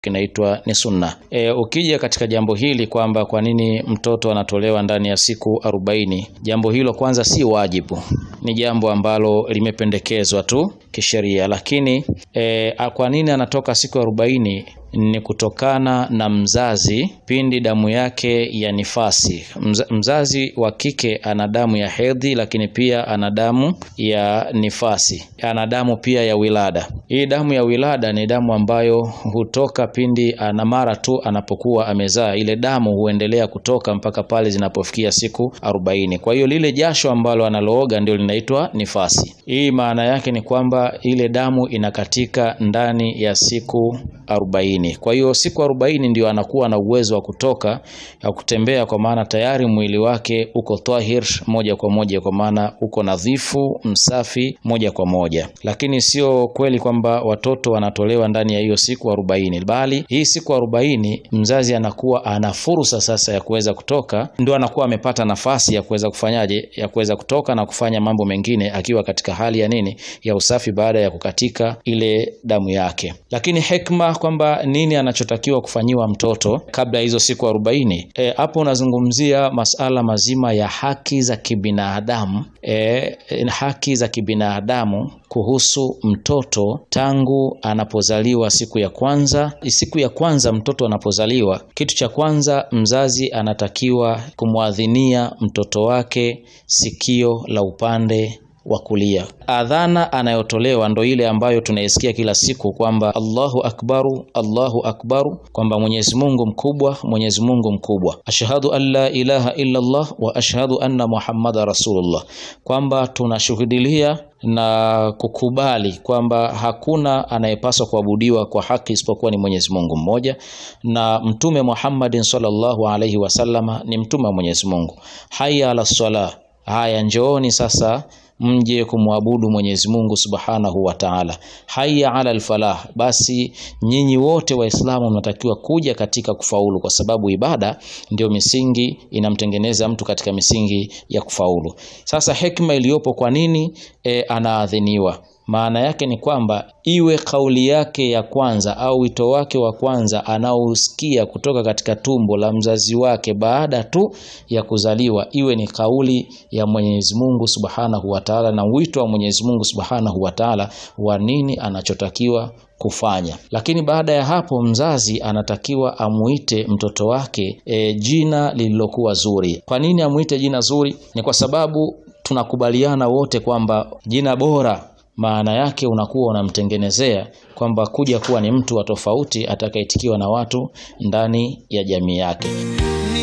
kinaitwa ni sunna. E, ukija katika jambo hili kwamba kwa nini mtoto anatolewa ndani ya siku arobaini, jambo hilo kwanza si wajibu, ni jambo ambalo limependekezwa tu kisheria, lakini e, kwa nini anatoka siku arobaini ni kutokana na mzazi pindi damu yake ya nifasi. Mza, mzazi wa kike ana damu ya hedhi, lakini pia ana damu ya nifasi, ana damu pia ya wilada. Hii damu ya wilada ni damu ambayo hutoka pindi ana mara tu anapokuwa amezaa, ile damu huendelea kutoka mpaka pale zinapofikia siku arobaini. Kwa hiyo lile jasho ambalo analooga ndio linaitwa nifasi. Hii maana yake ni kwamba ile damu inakatika ndani ya siku arobaini. Kwa hiyo siku arobaini ndio anakuwa na uwezo wa kutoka ya kutembea, kwa maana tayari mwili wake uko tahir moja kwa moja, kwa maana uko nadhifu msafi moja kwa moja. Lakini sio kweli kwamba watoto wanatolewa ndani ya hiyo siku arobaini, bali hii siku arobaini mzazi anakuwa ana fursa sasa ya kuweza kutoka, ndio anakuwa amepata nafasi ya kuweza kufanyaje, ya kuweza kutoka na kufanya mambo mengine akiwa katika hali ya nini, ya usafi, baada ya kukatika ile damu yake. Lakini hekma kwamba nini anachotakiwa kufanyiwa mtoto kabla ya hizo siku arobaini. Hapo e, unazungumzia masala mazima ya haki za kibinadamu e, haki za kibinadamu kuhusu mtoto tangu anapozaliwa siku ya kwanza. Siku ya kwanza mtoto anapozaliwa, kitu cha kwanza mzazi anatakiwa kumwadhinia mtoto wake sikio la upande wa kulia. Adhana anayotolewa ndo ile ambayo tunaisikia kila siku kwamba Allahu akbaru, Allahu akbaru, kwamba Mwenyezi Mungu mkubwa, Mwenyezi Mungu mkubwa, ashhadu an la ilaha illa Allah wa ashhadu anna Muhammada rasulullah, kwamba tunashuhudilia na kukubali kwamba hakuna anayepaswa kuabudiwa kwa haki isipokuwa ni Mwenyezi Mungu mmoja, na Mtume Muhammadin sallallahu alaihi wasallama ni mtume wa Mwenyezi Mungu. Hayya ala sala, haya njooni sasa mje kumwabudu Mwenyezi Mungu Subhanahu wa Ta'ala. Hayya ala alfalah, basi nyinyi wote Waislamu mnatakiwa kuja katika kufaulu, kwa sababu ibada ndio misingi inamtengeneza mtu katika misingi ya kufaulu. Sasa hekima iliyopo, kwa nini e, anaadhiniwa maana yake ni kwamba iwe kauli yake ya kwanza au wito wake wa kwanza anaousikia kutoka katika tumbo la mzazi wake baada tu ya kuzaliwa, iwe ni kauli ya Mwenyezi Mungu Subhanahu wa Ta'ala, na wito wa Mwenyezi Mungu Subhanahu wa Ta'ala wa nini anachotakiwa kufanya. Lakini baada ya hapo mzazi anatakiwa amuite mtoto wake e, jina lililokuwa zuri. Kwa nini amuite jina zuri? Ni kwa sababu tunakubaliana wote kwamba jina bora maana yake unakuwa unamtengenezea kwamba kuja kuwa ni mtu wa tofauti atakayeitikiwa na watu ndani ya jamii yake.